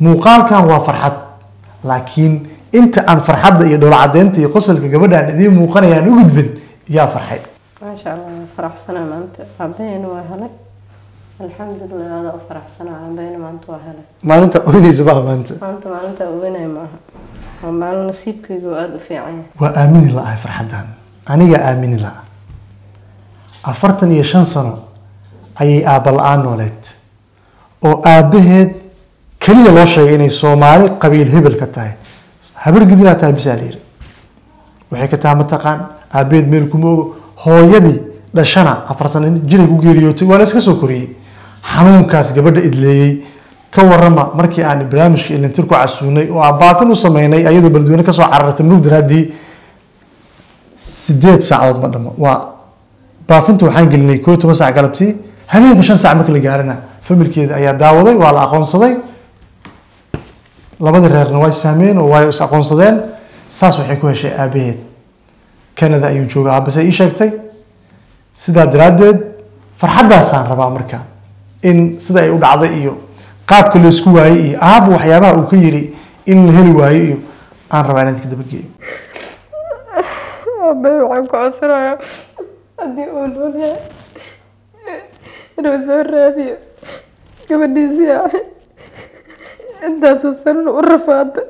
muuqaalkan waa farxad laakiin inta aan farxadda iyo dhowlcadeynta iyo qosolka gabadhaan idiin muuqanayaan u gudbin yaa farxay maasha allah waa faraxsanaa maanta aabaheyna waa helay alxamdulilah adaa u faraxsanaa aabaheyna maanta waa helay maalinta oynaysa baa maanta maanta maalinta ogeynaya maaha waa maalin nasiibkayga oo aada u fiican yahay waa aamini la-ahay farxaddan anigaa aamini la afartan iyo shan sano ayay aabba la-aan nooleed oo aabbaheed keliya loo sheegay inay soomaali qabiil hebel ka tahay habar gidinaa tahay bisaa la yiri waxay ka tahay mataqaan aabbaheed meel kuma ogo hooyadii dhashana afar sano jiray ku geeriyootay waa la iska soo koriyey xanuunkaas gabadha idleeyey ka warama markii aan barnaamijka ilintir ku casuunay oo aan baafin u sameynay ayadoo beledweyne kasoo carartay murug daraaddii sideed saacadood ma dhamo waa baafinta waxaan gelinay koo iyo toban saac galabtii habeenka shan saac marka la gaarana familkeeda ayaa daawaday waa la aqoonsaday labadii reerna waa isfahmeen oo waa is aqoonsadeen saas waxay ku heshay aabaheed canada ayuu jooga aabase ii sheegtay sidaa daraaddeed farxaddaasaan rabaa marka in sida ay u dhacday iyo qaabka laysku waayey iyo aaba waxyaabaha uu ka yiri in la heli waayo iyo aan rabaa inaan idinka dabageeyo aabbahay waxaan ku codsanayaa haddii uu nool yahay inuu soo raadiyo gabadhiisii ahay intaasoo sanan u rafaada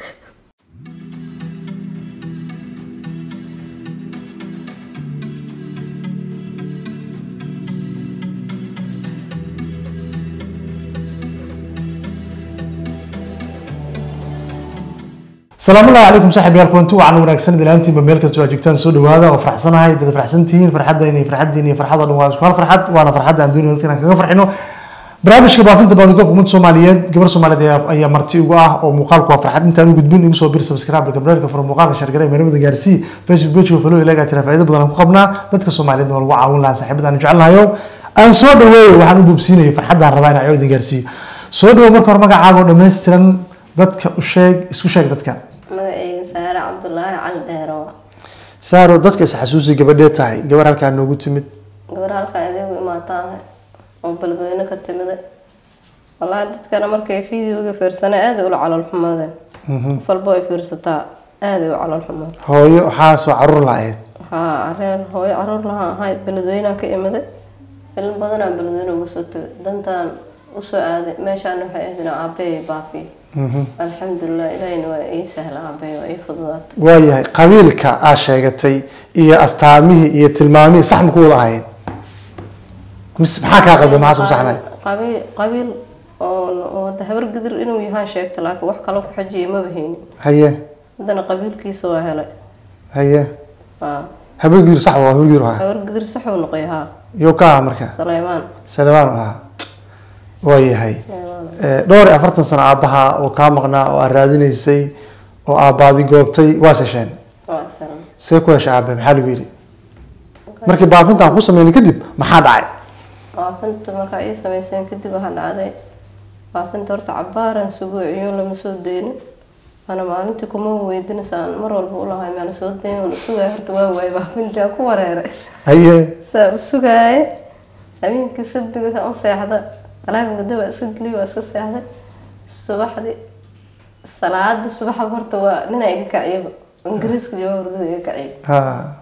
salaamu llahi calaykum saaxib yaal kulanti wacan wanaagsan ilaantiinba meel kasta waa joogtaan soo dhawaada oo farxsanahay dad farxsan tihiin farxadda inay farxaddiin iyo farxada dhan waa isku hal farxad waana farxadda aan doonayno dadka inaan kaga farxino barnaamijka baafinta baadigoobka ummadda soomaaliyeed gabar soomaaliyeed ayaa- ayaa marti ugu ah oo muuqaalku waa farxad intaan u gudbin igu soo bir subscribe gabreerka furo muuqaalka shargare meelamada gaarsii facebook page falo ilaga tira faa'iido badan aan ku qabnaa dadka soomaaliyeed waa lagu caawin lahaa saaxiibada aan jecelnahayo aan soo dhaweeyo waxaan u buubsiinayo farxaddaan rabaa inaan codin gaarsiiyo soo dhawo marka hore magacaaga oo dhammaystiran dadka u sheeg isku sheeg dadka magacayga saare cabdulaahi cali dheero saaro dadka is xasuusi gabadhee tahay gabar halkaa noogu timid gabar halkaa adeegu imaataahay oo beledweyne ka timiday wallaahi dadkana markay videoga fiirsanay aaday ula calool xumaadeen qof walbo ay fiirsataa aaday u calool xumaadeen hooyo waxaas waa caruur la-eed haa areen hooyo caruur lahaa ahay beledweynaan ka imiday ilin badanaa beledweyne uga soo tegay dantaan usoo aaday meeshaan waxay ahayd inaa aabbahay baafiyo alxamdulilah ilaahina waa ii sahla aabbahay waa ii fududaatay waayahay qabiilka aad sheegatay iyo astaamihii iyo tilmaamihii sax ma ku wada ahayn mise maxaa kaa qalda maxaas ku saxnay qabiil qabiil oo oo hada habar gidir inuu yahaan sheegta laakiin wax kale ku xajiyay maba haynin haye haddana qabiilkiisa waa helay haye haa habargidir sax waa habargidir ahaa habar gidir saxuu noqoy haa iyo ka aha marka saleymaan salebaan u ahaa waayahay Saleymaan. Eh, dhowr iyo afartan sano aabbaha oo kaa maqnaa oo aad raadinaysay oo aabbaadi goobtay waa sesheen waa salam see ku heshay aabe maxaa lagu yidhi markii baafintaan ku sameynay kadib maxaa dhacay baafinta markaa ii sameyseen kadib waxaa dhacday baafinta horta cabaaran sugo ciyoon lama soo deynin ana maalintii kuma weydinasaan mar walba ulahay maana soo dayn wala sugaya horta waa waayay baafintii aan ku wareeray haye saa u sugaaye habeenkii sabdiga saa u seexda alaabin gada waa iska geliy waa iska seexday subaxdii salaada subaxa horta waa nina iga kaciyaba ingiriiska jooga hurdada iga kaciya ha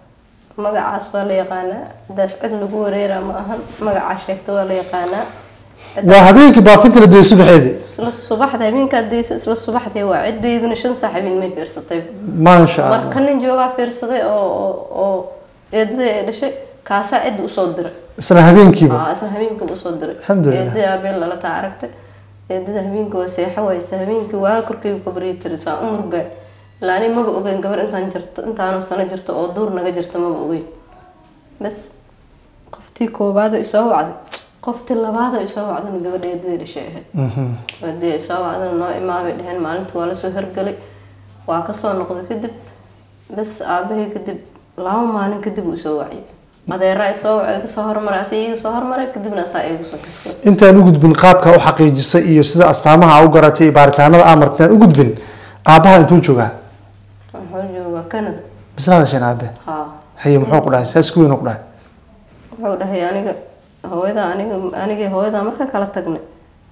magacaas waa la yaqaanaa hadaas cid lagu wareeraa ma ahan magacaa sheegta waa la yaqaanaa waa habeenkii baafinta la dayay subaxeedii isla subaxda habeenkaa daysa isla subaxdii waa cideyduna shan saax habeen may fiirsatay maasha allah marka nin joogaa fiirsaday oo oo oo eedada ay dhashay kaasaa cidda usoo diray isla habeenkiiba aa isla habeenkii usoo diray Alxamdulillah. eedada habeen lala taa aragtay eedada habeenkii waa seexo waysa habeenkii waa korkayga kabriya tiri saa u murgaa ilaa ani maba ogeyn gabar intaan jirto intaanu sano jirto oo duur naga jirto maba ogeyn bas qoftii koobaad oo isoo wacday qoftii labaad oo isoo wacdana gabadha eedada dhashay ahayd hadii isoo wacdana noo imaabay dheheen maalinta waa lasoo hergelay waa kasoo noqday kadib bas aabahii kadib laba maalin kadib uu isoo waciyay adeera isoo wacay iga soo hormaray asa iga soo hormaray kadibna asaa igu soo tagsan intaan u gudbin qaabka u xaqiijisay iyo sida astaamaha u garatay iyo baaritaanada aa martay u gudbin aabbaha intuu joogaa wuxuu joogaa canada misla hadasheen aabe haa haye muxuu ku dhahay saas ku weyn u ku dhahay wuxuu dhahay aniga hooyada aniga anigii hooyada marka kala tagnay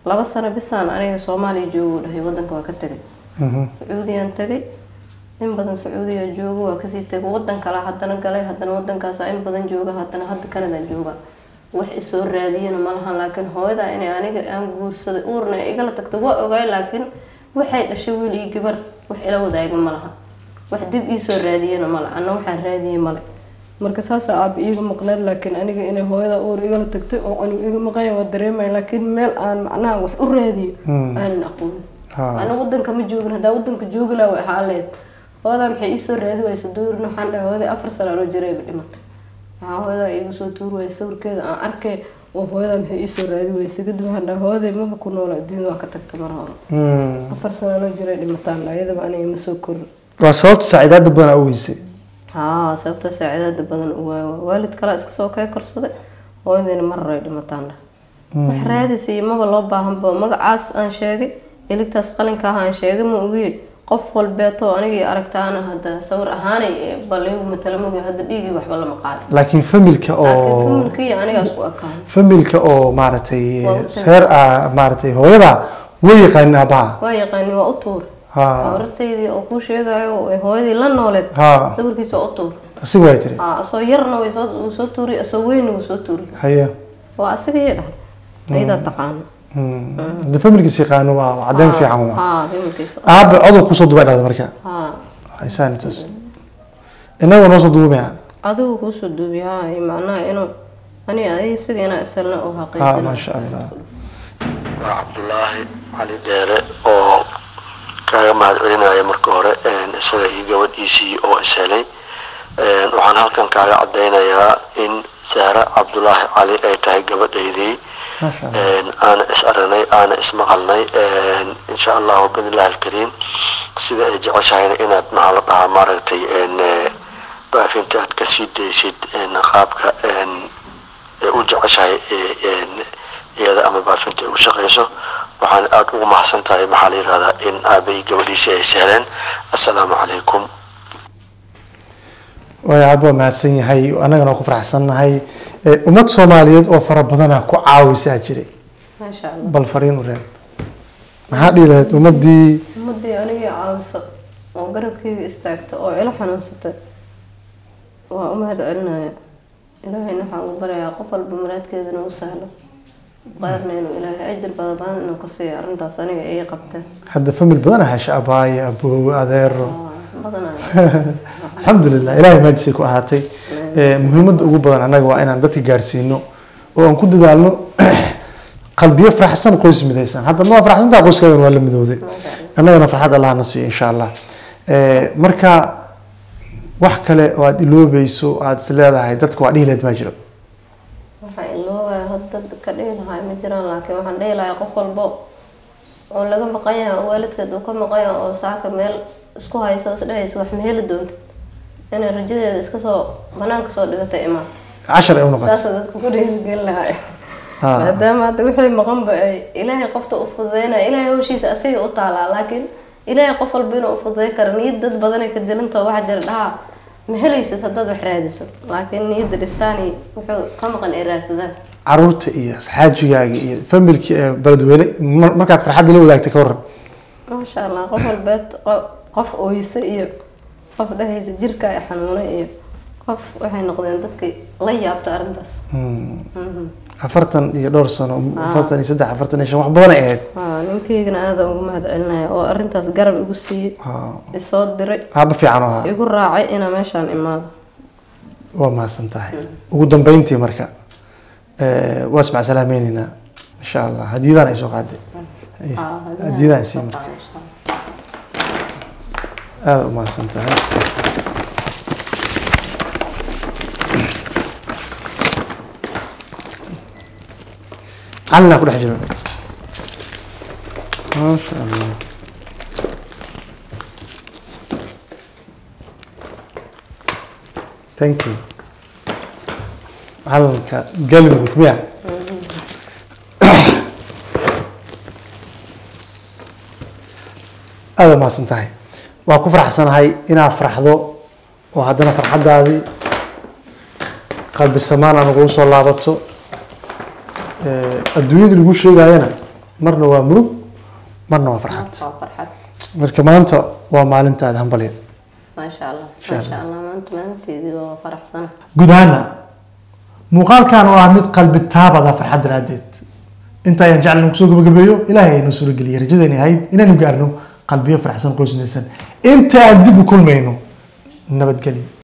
laba sano bisaan aniga soomaaliya joogo uu dhahay wadanka waa ka tegay Mhm. sacuudiyaan tagay in badan sacuudiya joogo waa kasii tegay wadan kale haddana galay haddana wadankaasa in badan jooga haddana hadda canada jooga wax isoo raadiyana ma lahan laakiin hooyada inay aniga aan guursaday uurna ay igala tagto waa ogaay laakiin waxay dhashay wiil iyo gabar wax ila wadaaga ma laha wax dib iisoo raadiyana male anna waxaan raadiyay male marka saasa aaba iiga maqnayd laakiin aniga inay hooyada uur igala tagtay oo anigu iga maqanya waa dareemaya laakiin meel aan macnaha wax u raadiyo aanan aqoonin Ha. aniga wadanka ma joogin haddaa wadanka joogi laha way ahaa leed hooyadaa maxay iisoo raadi waysa duurin waxaan dhahay hooyaday afar sano anoo jirayba dhimatay waxaa hooyadaa iigu soo tuuri waysa sawirkeeda aan arkay oo hooyadaa maxay iisoo raadi waysa kadib waxaan dhahay hooyaday maba ku noola adduunyada waa ka tagtay mar hore Mm. afar sano anoo jiray dhimataan dhahay iyadaba aniga ma soo korin waa sababta saaciidaada badan aa u weysay haa sababta saacidaada badan u waawa waalid kalaa iska soo kay korsaday hooyadayna mar hore ay dhimataan dhahay wax raadisa iyo maba loo baahanba magacaas aan sheegay eligtaas qalinka ah aan sheegay ma ogiye qof walbeeto anigii aragtaana hadda sawir ahaanay baligu matala mogi hadda dhiigii waxba lama qaadin laakiin familka laakiin oo familkii anigaas u ekaan familka oo maaragtay Waa u tagay. reer ah maaragtay hooyada way yaqaanin aabaha waa yaqaanin waa u tuur ha abartaydii oo kuu sheegayo oo ay hooyadii la nooleed ha sawirkiisa waa u tuur asiga way tiri haa asoo yarna way soo wuu soo tuuri asoo weynna wuu soo tuuri haya waa asiga iyo dhahday ayadaa taqaano Mm. hadda familkiis yaqaano waa waa caddeyn fiican waa haa familkiisa aabe codow kusoo duba dhahda marka haa haysaan intaas inagoo noo soo duubaya adigu kuusoo duubi haa iyo macnaha inuu ani adiga siga inaa isalna u ha xaqiijina maasha allah waa cabdulaahi cali dheere oo kaaga mahad celinaya marka hore een, isaga iyo gabadhiisii oo is helay Een, waxaan halkan kaaga cadaynayaa in sahre cabdulaahi cali ay tahay gabadhaydii maasha allah Een, aana is aragnay aana is maqalnay Een, insha allahu bidnillahi alkariim sida ay jeceshahayna inaad maxaa la dhahaa maaragtay een, eh, baafinta aad kasii daysid een, qaabka een, ee u jeceshahay ee, een, iyada ama baafinta ay u shaqeyso waxaan aada ugu mahadsan tahay maxaa la yihahdaa in aabay gabadhiisii ay sahleen assalaamu calaykum way aaba waa mahadsan yahay annagana waa ku faraxsannahay Eh, ummad soomaaliyeed oo fara badana ku caawisaa jiray maasha allah bal fariin u reeb maxaa dhihi lahayd ummadii ummadii anigii caawisa oo garabkayga istaagta oo ila xanuunsatay waa u mahad celinaya ilaahayna waxaan ugu barayaa qof walba maraadkeedana u sahlo qaarna inuu ilaahay ajir badan badan inuu ka siiyo arrintaas aniga ii qabteen hadda famil badan hesha abaaye aboowe adeero waa badanaa alxamdulilah ilahay maajisay ku ahaatay Eh, muhiimadda ugu badan annaga waa inaan dadka gaarsiino oo aan ku dadaalno qalbiyo faraxsan qoys midaysan hadda ma waa faraxsantaa qoyskaagan waa la midowday annagana farxad allah na siiyo insha allah Eh, marka wax kale oo aada iloobayso aada is leedahay dadka waa dhihi lahayd maa jiro waxaan iloobayaa hadda ka dhihi lahaa ma jiraan laakiin waxaan dhihi lahaa qof walbo oo laga maqan yahay oo waalidkeed uu ka maqan yahay oo saaka meel isku haysa oo isdhehaysa wax ma heli doontid inay rajadeeda iska soo banaanka soo dhigatay imaato cashar ay u noqotay saasa dadka ku dhiirigelin lahaa Ha. maadaama hadda wixii maqanba ay ilaahay qofta u fududeynaya ilaahay hawshiisa asiga u taalaa laakiin ilaahay qof walba inuu u fududeyn karo niyad dad badanay ka dilantao waxaa jira dhaha ma helaysid haddaad wax raadiso laakiin niyadda dhistaani wuxuu ka maqan ay raadsadaan caruurta iyo asxaajigaaga iyo familki ee beledweyne mar- markaad farxadda la wadaagtay ka waran maasha allah qof walbeed qo- qof oyse iyo qof dhehaysa jirka ay xanuunay iyo qof waxay noqdeen dadkii la yaabta arrintaas Mhm. afartan iyo dhowr sano afartan iyo saddex afartan iyo shan wax badan ay ahayd Aa, ninkaygana aada ugu mahad celinaya oo arrintaas garab igu siiyey Ha. isoo diray aaba fiican oo ahaa igu raacay inaa meeshaan imaado waa mahadsan tahay ugu dambeyntii marka eh, waa ismac salaameyneyna insha allah hadiyadaan ay soo qaaday hadiyadaan sii marka aada u mahadsan tahay calina ku dhex jiro maasha allah thank you calanka galmudug miya aada mahadsan tahay waa ku faraxsanahay inaad farxdo oo haddana farxaddaadii qalbi samaan aan ugu soo laabato Eh, adduunyada lagu sheegayana marna waa murug marna waa farxad waa farxad marka maanta waa maalintaada hambalya maasha allah Insha maasha allah maanta maalinteedii waa faraxsana guud ahaana muuqaalkan oo ah mid qalbi taabada farxad daraadeed inta ayaan jeclan kusoo gabagabeeyo ilaahay aynu suurageliyay rajadayna ahayd inaanu gaarno qalbiyo faraxsan qoysmaysan inta aan dib u kulmayno nabadgelyo